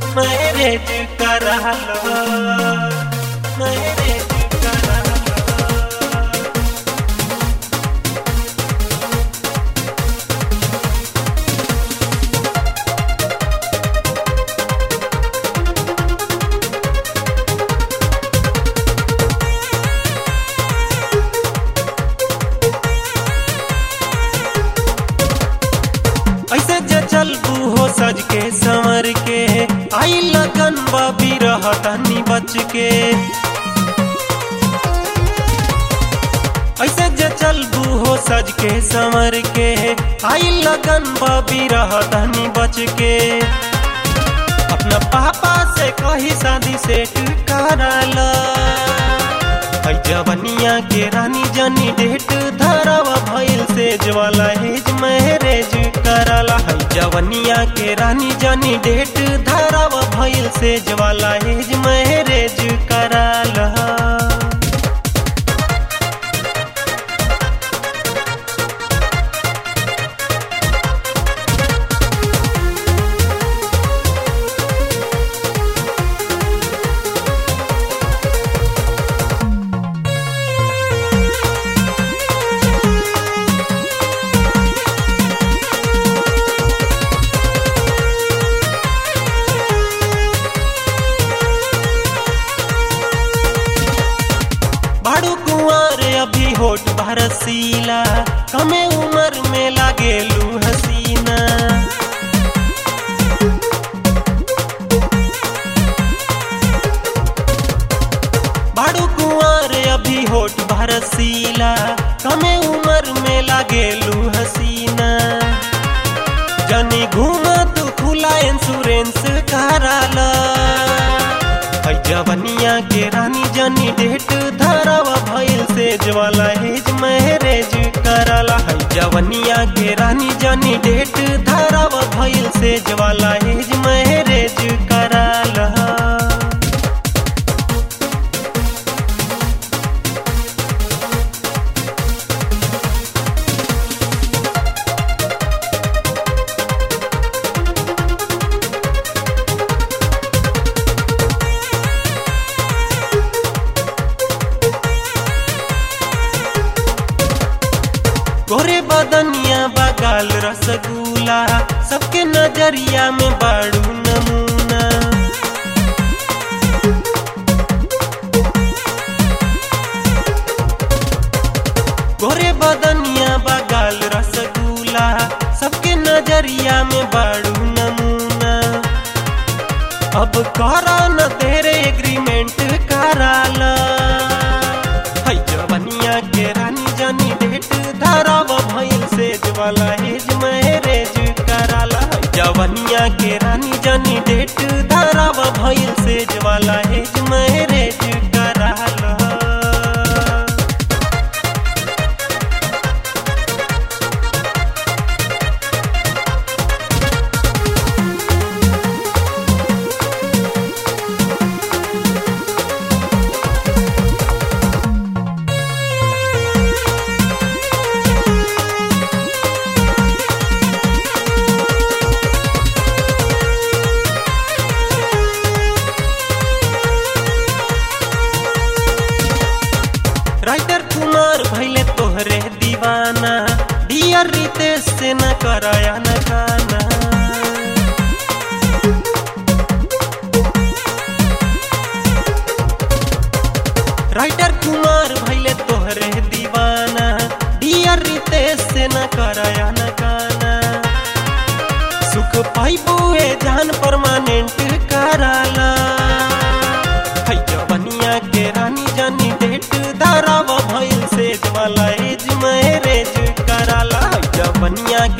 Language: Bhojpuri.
मैरेज करालो मैरेज करालो ऐसे जे चलबू हो सज के संवर के आई लगन बबी रहतनी बच के ऐसे जे चलबू हो सज के संवर के आई लगन बबी रहतनी बच के अपना पापा से कही शादी सेट कराला है जवनिया के रानी जनी डेट धरावा भइल से ज्वाला हेज मैरेज कराला है जवनिया के रानी जनी डेट धरावा भइल से ज्वाला हेज मैरेज कराला बाड़ू कुंवर अभी होठ भरसीला कमे उम्र में लागेलू हसीना बाड़ू कुंवर अभी होठ भरसीला कमे उम्र में लागेलू हसीना जनी घूमा तू खुला इंश्योरेंस कराला है जवनिया के रानी जनी डेट धरावा भइल से ज्वाला हेज मैरेज कराला है जवनिया के रानी जनी डेट धरावा भइल से ज्वाला हेज मैरेज कराला गोरे बदनिया बगाल रसगुल्ला सबके नजरिया में बाड़ू नमूना गोरे बदनिया बगाल रसगुल्ला सबके नजरिया में बाड़ू नमूना अब करा न तेरे एग्रीमेंट कराला है जवनिया के रानी जानी डेट धराव भइल से ज्वाला हेज मैरेज कराला है जवनिया के रानी जानी डेट धराव भइल से ज्वाला हेज मैरेज कराला राइटर कुमार भैले तोहरे दीवाना डियर रितेश से न कराया न गाना राइटर कुमार भैले तोहरे दीवाना डियर रितेश से न कराया न गाना सुख पाइबू ए जान परमानेंट कराला है जवनिया के रानी जानी डेट धरावा भइल से ज्वाला एज मैरेज कराला है जवनिया